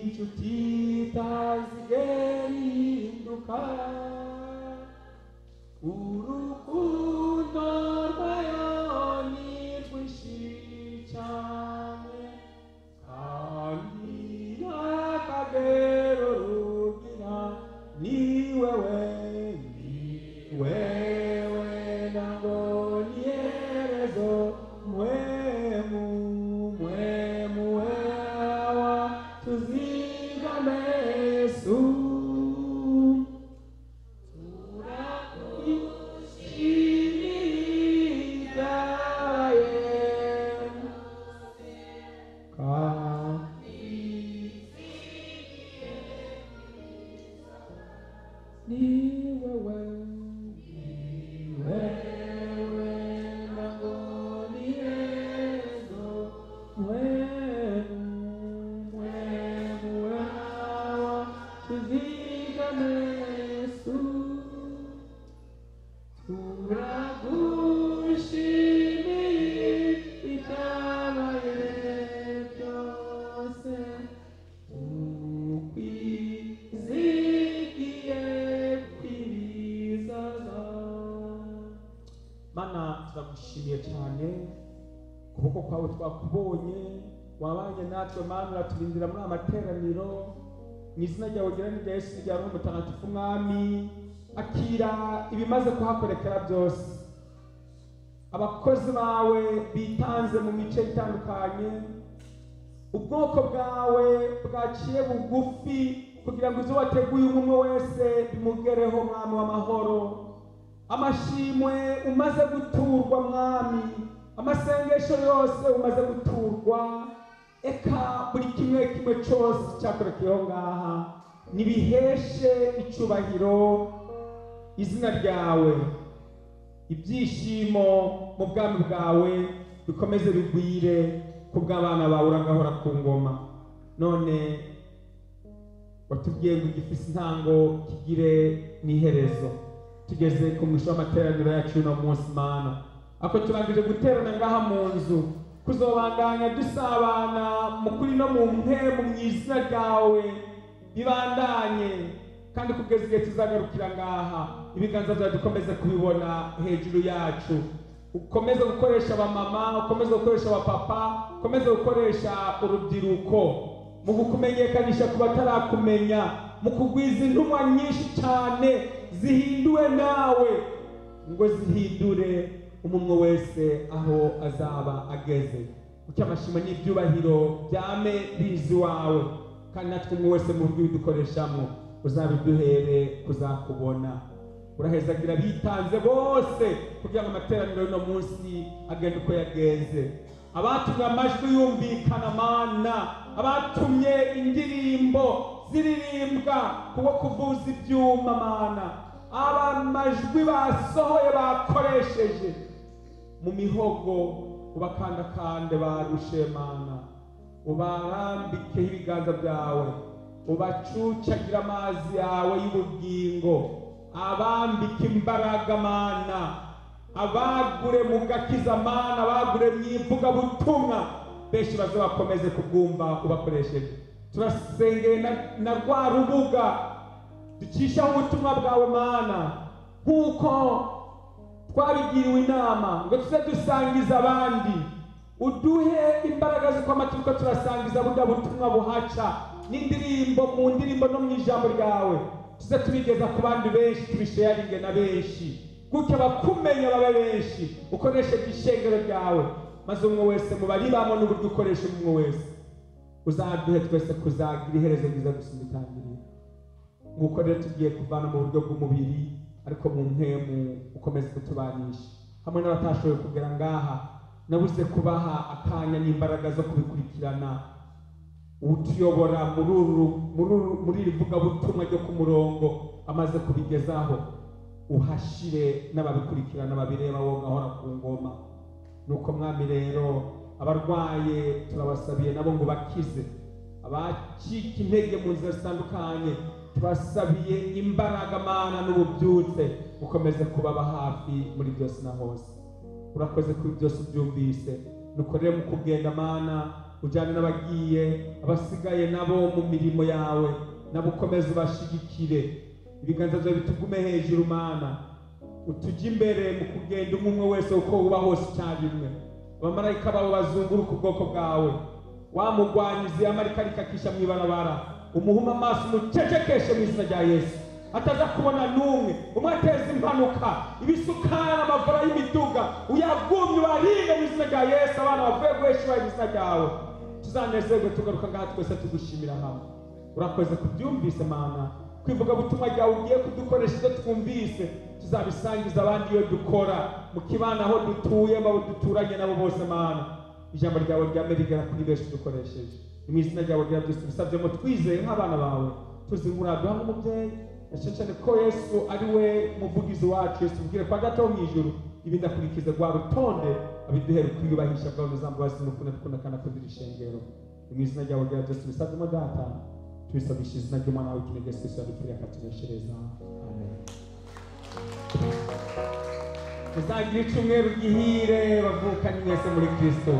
inshuti zasigaye zihinduka urukundo rwayo ni rwinshi cyane kandi n'akagero rugira ni wewe ni wewe ntabwo ni iherezo mwemu mwemu wewa tuzigame yesu turakushimira yesu kandi ni wewe ni wewe ntabwo ni ejo wewe wewe wawe tuzigame yesu turagushimiye ibyabaye byose ukwizigiye kwibizaza mana turagushimiye cyane kuboko kwawe twakubonye wabanye natwe mana uraturindira muri amateraniro mu izina ryawe gerani rya yesu rya roho mutagatifu mwami akira ibimaze kuhakorekera byose abakozi bawe bitanze mu mice itandukanye ubwoko bwawe bwaciye bugufi kugira ngo ibyo wateguye umwe umwe wese bimugereho mwami w'amahoro amashimwe umaze guturwa mwami amasengesho yose umaze guturwa eka buri kimwe kimwe cyose cyakorekeyeho ngaha nibiheshe icyubahiro izina ryawe ibyishimo mu bwami bwawe bikomeze bigwire ku bw'abana bawe uragahora ku ngoma none watubwiye ngo igifite intango kigire n'iherezo tugeze ku mwisho w'amateraniro yacu y'uno munsi mana ako turangije guterana ngaha mu nzu kuzobandanya dusabana mu kuri no mu mpemu mu izina ryawe bibandanye kandi kugeza igihe tuzagarukira ngaha ibiganza byawe dukomeze kubibona hejuru yacu ukomeze gukoresha abamama ukomeze gukoresha abapapa ukomeze gukoresha urubyiruko mu kukumenyekanisha ku batarakumenya mu kugwiza intumwa nyinshi cyane zihinduwe nawe ngo zihindure umumwe wese aho azaba ageze kuko amashimo n'ibyubahiro byame bizi iwawe kandi natwe umwe wese mu buryo bidukoreshamo uzabiduhere kuzakubona urahezagira bitanze bose kugira ngo amateraniro y'uno munsi agende uko yagenze abatumye amajwi yumvikana mana abatumye indirimbo ziririmbwa kuwo kuvuza ibyuma mana aba majwi basohoye bakoresheje mu mihogo ubakandakande barushe mana ubarambikeho ibiganza byawe ubacucagira amazi yawe y'ubugingo abambike imbaraga mana abagure mu gakiza mana abagure mu ivugabutumwa benshi baze bakomeze kubwumva ubakoresheje turasengeye na, na rwa rubuga ducishaho ubutumwa bwawe mana nk'uko twabigiriwe inama ngo tuze dusangiza abandi uduhe imbaraga z'uko amaturuka turasangiza burya butumwa buhaca n'indirimbo mu ndirimbo no mu ijambo ryawe tuze tubigeza ku bandi benshi tubisheyaringe na benshi gutyo abakumenya babe benshi ukoresheje ishengero ryawe maze umwe wese mu baribamo n'uburyo ukoresha umwe wese uzaduhe twese kuzagira iherezo ryiza gusumba itangiriro nk'uko rero tugiye kuvana mu buryo bw'umubiri ariko mu mpemu ukomeze kutubanisha hamwe n'abatashoboye kugera ngaha nabuze kubaha akanya n'imbaraga zo kubikurikirana utuyobora muri uru muri uru muri iri vugabutumwa ryo ku murongo amaze kubigezaho uhashire n'ababikurikirana babireba wowe ngahora ku ngoma nuko mwami rero abarwaye turabasabiye nabo ngo bakize abacika intege mu nzira zitandukanye tubasabiye imbaraga mana n'ububyutse ukomeze kubaba hafi muri byose na hose urakoze kuri byose ubyumvise nuko rero mu kugenda mana ujyane n'abagiye abasigaye nabo mu mirimo yawe nabo ukomeze ubashigikire ibiganza byawe bitugume hejuru mana utujye imbere mu kugenda umwe umwe wese uko uba hose icyarimwe abamarayika babo bazunguruka ubwoko bwawe wamugwanyize amarika rikakisha mu ibarabara umuhuma amaso umucecekeshe mu izina rya yesu ataza kubona n'umwe umwateza impanuka ibisukari amavura y'imiduga uyagumye ubarire mu izina rya yesu abana bavuye guheshura mu izina ryawe tuzanezerwe tugaruka ngaha twese tugushimira hamwe urakoze kubyumvise mana kwivuga butumwa ryawe ugiye kudukoresha ibyo twumvise tuzabisangiza abandi iyo dukora mu kibana aho dutuye mu abo duturanye nabo bose mana ijambo ryawe ryame rigera kuri benshi dukoresheje ni mu izina ryawe rya byose bisabyemo twizeye nk'abana bawe tuzingura duha nk'umubyeyi cyane cyane ko yesu ari we muvugizi wacu yesu ubwire kwa gato mu ijuru ibindi akurikiza rwa rutonde abiduhere kwiyubahisha bwawe uzambabazi n'ukunda dukunda kandi akundira ishengero mu izina ryawe rya byose bisabwemo data tubisabisha izina ry'umwana wawe kinege yesu kristo yadupfiriye akatubeshereza amen muzagire icyumweru gihire bavukanye mwese muri kristo